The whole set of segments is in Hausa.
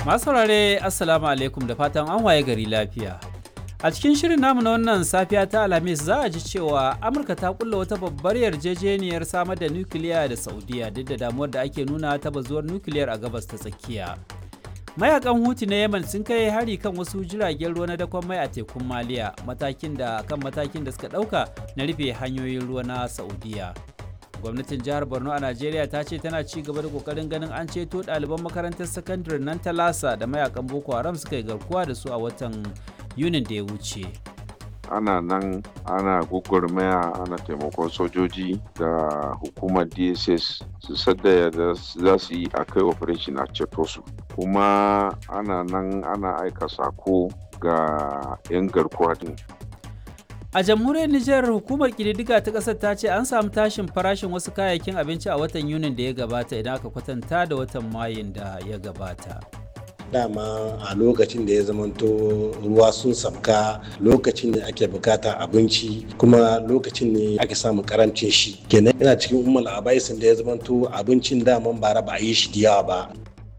Masu saurare Assalamu alaikum da fatan an waye gari lafiya. A cikin shirin namu na wannan safiya ta Alhamis za a ji cewa Amurka ta kulla wata babbar yarjejeniyar samar da nukiliya da Saudiya duk da damuwar da ake nuna ta bazuwar nukiliyar a gabas ta tsakiya. Mayakan Huti na Yemen sun kai hari kan wasu jiragen ruwa na dakon mai a tekun Maliya matakin da kan matakin da suka ɗauka na rufe hanyoyin ruwa na Saudiya. gwamnatin jihar borno a najeriya ta ce tana ci gaba da kokarin ganin an ceto ɗaliban makarantar sakandare nan ta lasa da mayakan boko haram suka yi garkuwa da su a watan yunin da ya wuce ana nan ana gugurmaya ana taimakon sojoji da hukumar dss su sadda da za su yi a kai operation a ceto su kuma ana nan ana aika sako ga 'yan garkuwa din A jamhuriyar Nijar hukumar ƙididdiga ta ƙasar ta ce an samu tashin farashin wasu kayayyakin abinci a watan Yunin da ya gabata idan aka kwatanta da watan Mayun da ya gabata. dama a lokacin da ya zamanto ruwa sun sabka lokacin da ake bukata abinci kuma lokacin ne ake samun karancin shi kenan yana cikin umar abaisin da ya zamanto abincin daman bara ba a yi shi da yawa ba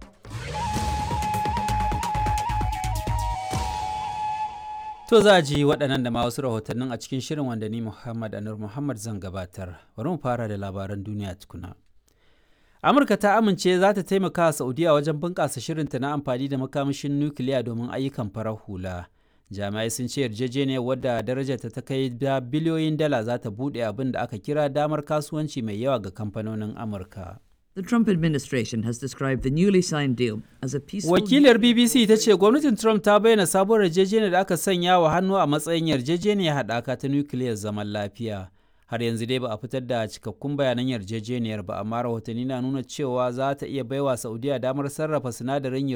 To za a ji waɗannan da ma wasu rahotannin a cikin shirin wanda ni Muhammad Anur Muhammad zan gabatar. Bari mu fara da labaran duniya tukuna. Amurka ta amince za ta taimaka wa Saudiya wajen bunƙasa shirinta na amfani da makamashin nukiliya domin ayyukan farar hula. Jami'ai sun ce yarjejeniyar wadda darajarta ta kai da biliyoyin dala za ta buɗe abin da aka kira damar kasuwanci mai yawa ga kamfanonin Amurka. The Trump administration has described the newly signed deal as a peaceful. Wakilar BBC ta ce gwamnatin Trump ta bayyana sabuwar yarjejeniyar da aka sanya wa hannu a matsayin yarjejeniyar haɗaka ta nukiliyar zaman lafiya. Har yanzu dai ba a fitar da cikakkun bayanan yarjejeniyar ba, amma rahotanni na nuna cewa za ta iya baiwa Saudiya damar sarrafa sinadarin